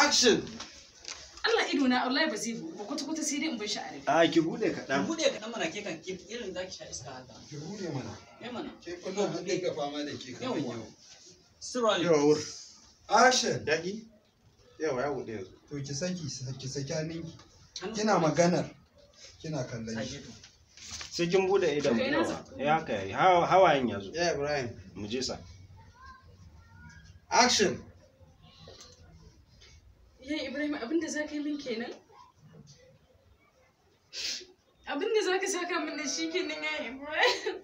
action Allah ido na Allah ba zai buɗe ba kwata kwata sai dai in bar shi a rufe a ki bude Dan kaɗan bude ka dan mana ke kan ki irin zaki sha iska haka. Ki bude mana. Eh mana. Ke kullum an dinga fama da ke kan Yawwa. yau. Sirali. yawa wur Action. daɗi yawa ya bude yanzu To ki saki ki saki hannunki. Hannu- Kina maganar. Kina kallon shi. Sake to. sai kin bude idan To ina yawa za- ya haka yayi Hawa- hawayen ya zo ya ibrahim mu je sa action yayi Ibrahim abinda za ka yi min kenan abinda za ka saka min da shi kenan yayi Ibrahim